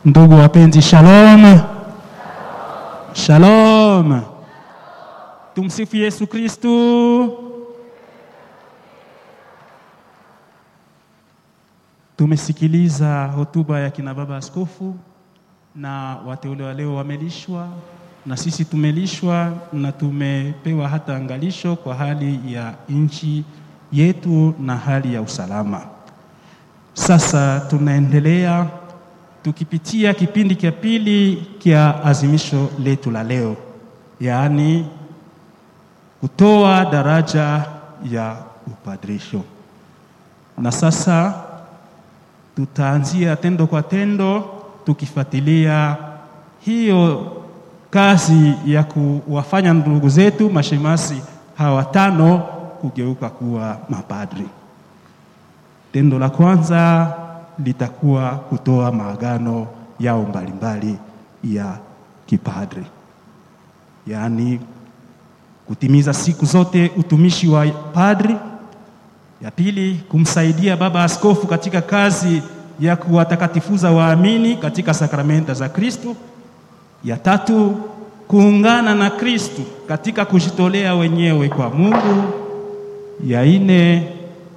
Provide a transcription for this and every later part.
Ndugu wapenzi, shalom. Shalom. Tumsifu Yesu Kristu. Tumesikiliza hotuba ya kina baba askofu na wateule wa leo wamelishwa na sisi tumelishwa na tumepewa hata angalisho kwa hali ya nchi yetu na hali ya usalama. Sasa tunaendelea tukipitia kipindi cha pili cha azimisho letu la leo, yaani kutoa daraja ya upadrisho. Na sasa tutaanzia tendo kwa tendo tukifuatilia hiyo kazi ya kuwafanya ndugu zetu mashemasi hawa tano kugeuka kuwa mapadri. Tendo la kwanza litakuwa kutoa maagano yao mbalimbali ya kipadri, yaani kutimiza siku zote utumishi wa padri. Ya pili, kumsaidia baba askofu katika kazi ya kuwatakatifuza waamini katika sakramenta za Kristo. Ya tatu, kuungana na Kristo katika kujitolea wenyewe kwa Mungu. Ya nne,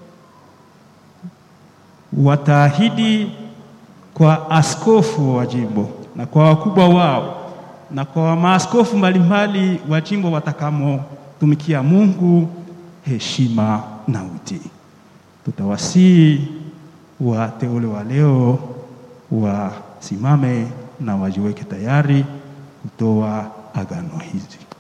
wataahidi kwa askofu wa jimbo na kwa wakubwa wao na kwa maaskofu mbalimbali wa jimbo watakamotumikia Mungu heshima na utii. Tutawasihi wateule wa leo wasimame na wajiweke tayari kutoa agano hizi.